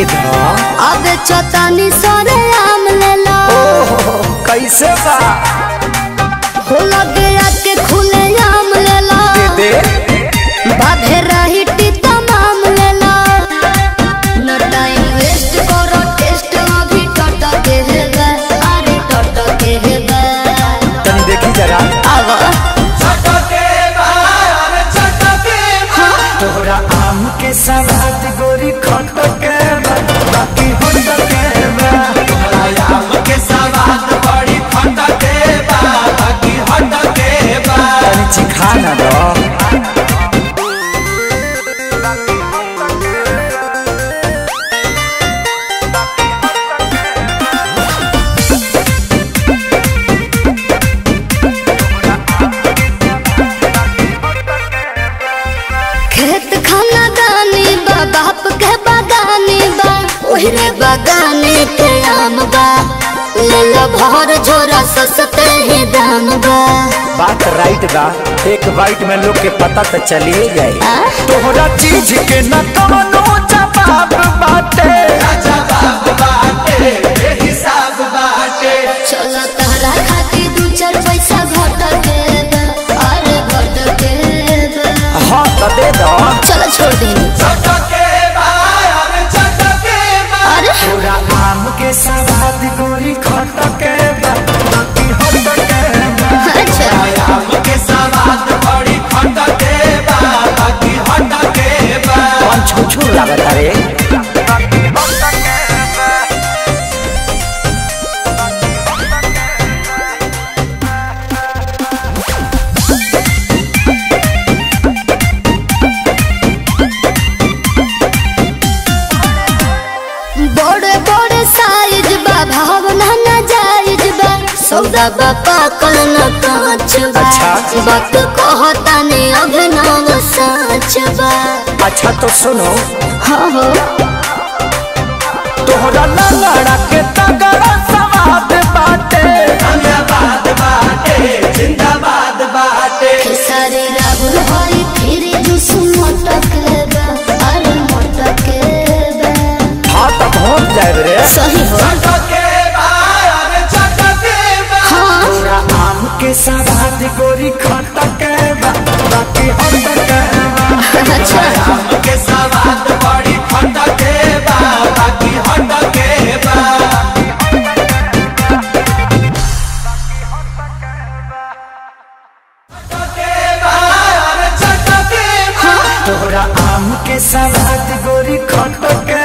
दा अब चतानी सरे आम लेला ओहो कैसे बा हो लगे आके खुले आम लेला दे बाधे रही तमाम लेला न टाइम वेस्ट करो टेस्ट अभी टट के हेबे अरे टट के हेबे तनी देखी जरा आवा तोहरा आम के सवाद गोरी खट के बा, बाकी होट के बा तनी चिखा ना दो खेत खाना दानी बा बाप के बागानी बा ओहरे बागाने के आम बा ले लो भर झोरा सस्ते ही दाम बा बात राइट बा एक बाइट में लोग के पता तो चलिए जाए आ? तोहरा चीज के न कवनो जवाब बाटे चलो तहरा खातिर दू चार पैसा घट के बा अरे घट के बा हाँ तो दे दो चलो छोड़ दे अरे तोरा आम के सवाद गोरी खट के बा, बाकी होट के बा अच्छा कौन छू छू लागत रे बड़े बड़े साइज बा भावना न जायज बा सौदा बा पाकल न कांच बा अच्छा। वक्त कहता ने अभिनव सच बा अच्छा तो सुनो हाँ हो तोहरा लंगड़ा के तगड़ा सवाद बाटे खेसारी राहुल हरी फिर जुस मोटक बा अरे मोटक बा हाँ तो पहुँच जाए रे सही हो हाँ तोरा आम के सवाद गोरी खट के बा, बाकी होट के बा अच्छा तोहरा आम के सवाद गोरी खट के